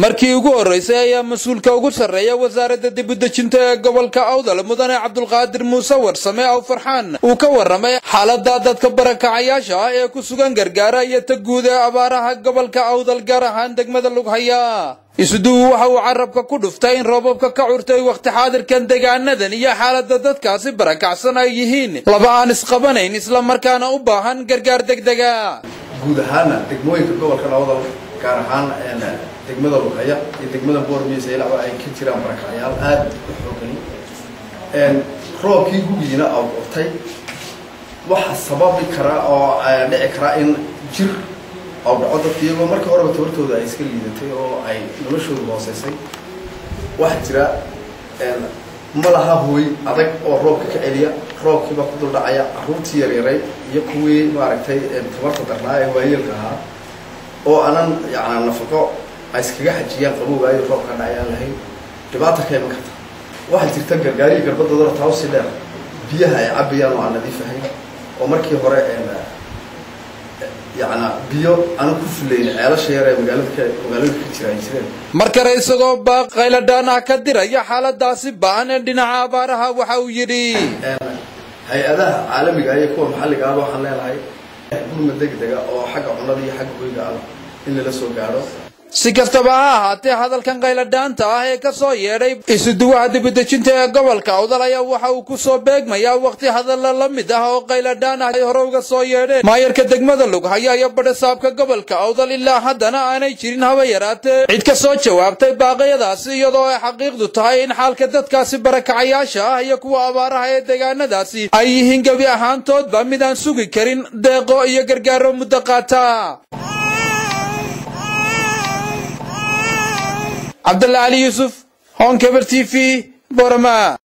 markii ugu horraysay ayaa mas-uulka ugu sarreeya wasaaradda dibudejinta ee gobolka awdal mudane cabdulqaadir muuse warsame aw farxaan uu ka warramay xaaladda dadka barakacayaasha ah ee ku sugan gargaara iyo ta guud ee abaaraha gobolka awdal gaar ahaan degmada lughaya isuduwu waxa uu carabka ku dhuftay in roobabka ka curtay wakhti xaadirkan deegaanadan iyo xaaladda dadkaasi barakacsan ay yihiin laba aan isqabanayn islamarkaana u baahan gargaar degdega guud ahaana degmooyinka gobolka awdal gaar ahaan degmada lughaya iyo degmada boormiis ilaba ay ka jiraan barakacyaal aada u xoogani roobkii gugiina oo curtay waxa sababi kara oo dhici karaa in jir oo dhaco dadka iyagoo markii horeba tabartooda ay iska liidatay oo ay noloshooda hooseysay waxaa jira ma laha hooy adag oo roobka ka celiya roobkiiba ku dul dhacaya carruurtii yaryaray iyo kuwii maaragtay tabarta darnaa ee waayeelka ahaa oo aanan yana nafaqo ay iskaga xajiyaan qabowaayo roobka dhacayaan lahayn dhibaata ka iman karta waxaa jirta gargaariyi garbadooda tawsi dheer biyaha ay cabayaan oo aan nadiif ahayn oo markii hore yana biyo aanu ku filayn ceelasha yar ee magaalada magaalada ka jira ay jireen mar kale isagoo baaq qayladhaan ah ka diraya xaaladaasi ba'an ee dhinaca abaaraha waxa uu yidhi hay-adaha caalamiga iyo kuwa maxalliga ahba waxaan leenahay gurma degdega oo xagga cunnada iyo xagga hoyga ah in lala soo gaadho si kastaba ha ahaatee hadalkan qayladhaanta ah ee ka soo yeedhay isuduwaha dibudejinta ee gobolka awdal ayaa waxa uu ku soo beegmayaa wakhti hadalla la mid ah oo qayladhaan ah ay hore uga soo yeedheen maayarka degmada lughaya iyo badhasaabka gobolka awdal ilaa haddana aanay jirin haba yaraatee cid ka soo jawaabtay baaqyadaasi iyadoo ay xaqiiqdu tahay in xaalka dadkaasi barakacayaasha ah iyo kuwa abaaraha ee deegaanadaasi ay yihiin gebi ahaantoodba mid aan sugi karin deeqo iyo gargaaro muddo qaata cabdalla cali yuusuf honkebel t v borama